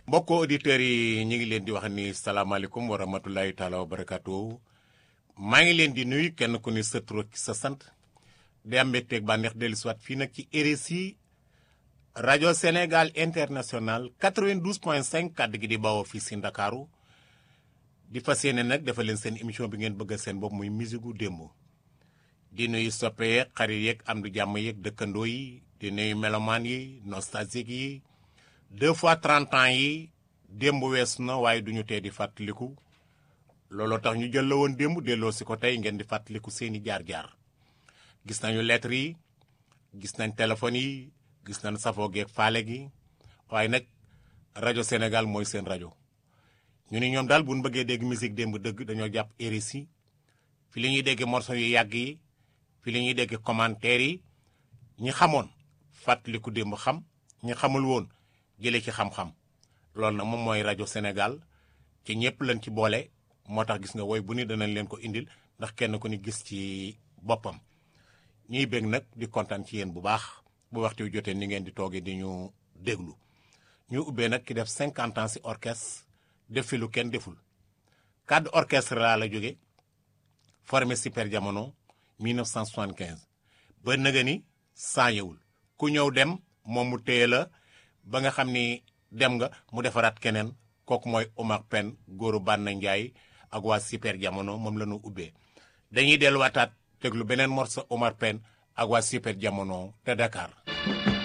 mbokk auditeurs yi ñu ngi leen di wax ni salaamaaleykum wa rahmatulahi taala wa barakaatu maa ngi leen di nuyu kenn ku ni sa tur ak sa sant di am mbégteeg bànneex dellu si waat fii nag ci RSI rajo Sénégal international 92.5 kàddu gi di bawoo fii si Ndakaaru di fas yéene nag dafa leen seen émission bi ngeen bëggal seen bopp muy musique gu démb di nuyu soppe yeeg xarit yeeg am du jàmm yeeg dëkkandoo yi di nuyu melomaan yi nostalgique yi deux fois trente ans yi démb weesu na waaye duñu tee di fàttaliku looloo tax ñu jël la woon démb delloo si ko tey ngeen di fàttaliku seeni jaar-jaar gis nañu lettres yi gis nañ téléphones yi gis nañ safoo geeg faale gi waaye nag rajo Sénégal mooy seen rajo ñu ni ñoom daal bu ñu bëggee dégg musique démb dëgg dañoo jàpp RSI fi li ñuy dégg morceau yu yàgg yi fi li ñuy dégg commentaires yi ñi xamoon fàttaliku démb xam ñi xamul woon jëlee ci xam-xam loolu nag moom mooy rajo Sénégal ci ñëpp lañ ci boole moo tax gis nga woy bu ni danañ leen ko indil ndax kenn ku ni gis ci boppam ñuy bég nag di kontaan ci yéen bu baax bu waxtu wi jotee ni ngeen di toogee di ñu déglu ñu ubbee nag ki def 50 ans si orchestre def fi lu kenn deful cadre orchestre laa la jóge formé super jamono 1975 ba nëga ni saa yewul ku ñëw dem moom mu téye la ba nga xam ni dem nga mu defaraat keneen kooku mooy Omar Pène góoru Banna Ndiaye ak waa super jamono moom la ñu ubbee dañuy delluwaataat déglu beneen morceau Omar Pène ak waa super jamono te Dakar